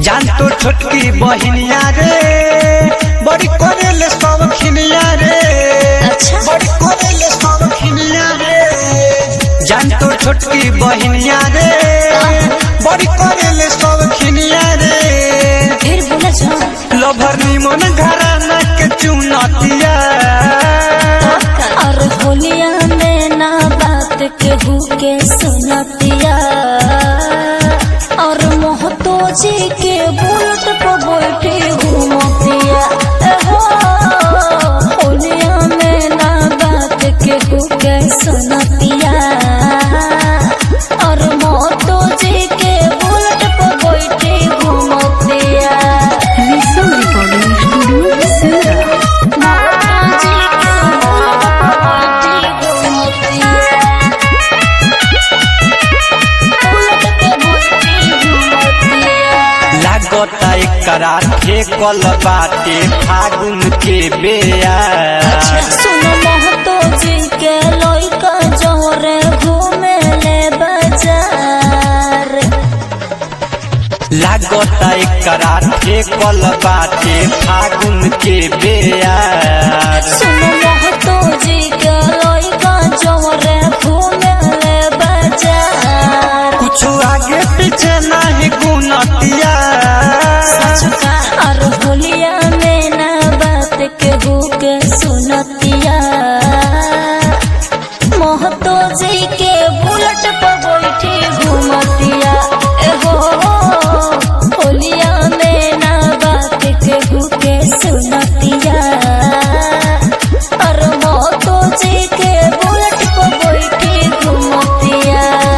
जान तो छोटकी बहिनिया रे बड़ी करेले सब खिनिया रे अच्छा। बड़ी करेले सब खिनिया रे जान तो छोटकी बहिनिया रे बड़ी करेले सब खिनिया रे फिर बोला जा लभर निमन घराना के चुनतिया और होलिया में ना बात केहू के सुनतिया और मोहतो जी के बुलट पर बैठे घूमतिया एहो, होलिया में ना बात केहू के सुनतिया और मोहतो जी के बुलट पर बैठे घूमतिया Listen recording studio Sera. लागता एकरा ठेकल बाटे फागुन के बेया लागता एकरा ठेकल बाटे फागुन के बेया कुछ आगे पीछे नहीं गुनतिया होलिया में ना बात केहू के सुनतिया महतो जी के बुलेट पर बैठी घूमतिया एहो होलिया में ना बात केहू के सुनतिया और महतो जी के बुलेट पर बैठी घूमतिया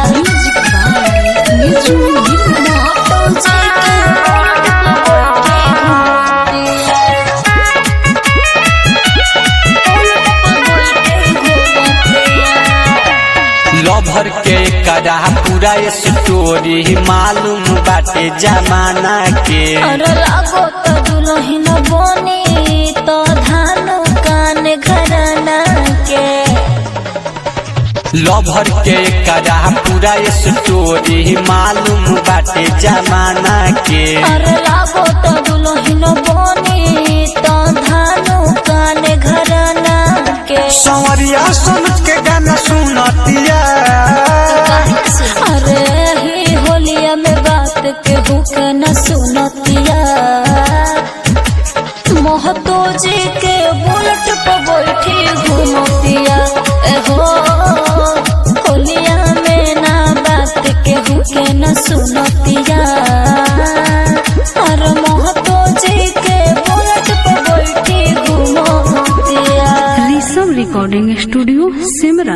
Music by Niju Nirmala. Mahato जी के बुलेट पर बैठी घूमतिया लभर के करा पूरा स्टोरी मालूम बाटे जमाना के अरे लागो तो दुल्हन बनी तो धान कान घराना के लभर के करा पूरा स्टोरी मालूम बाटे जमाना के अरे लागो तो दुल्हन बनी तो धान कान घराना के संवरिया सुन के गाना सुनतिया अरे ही होलिया में बात के हुक न सुनतिया महतो जी के बुलेट पर बैठी घूमतिया एहो होलिया में ना बात के हुक न सुनतिया अरे महतो जी के बुलेट पर बैठी घूमतिया Listen recording studio Simra.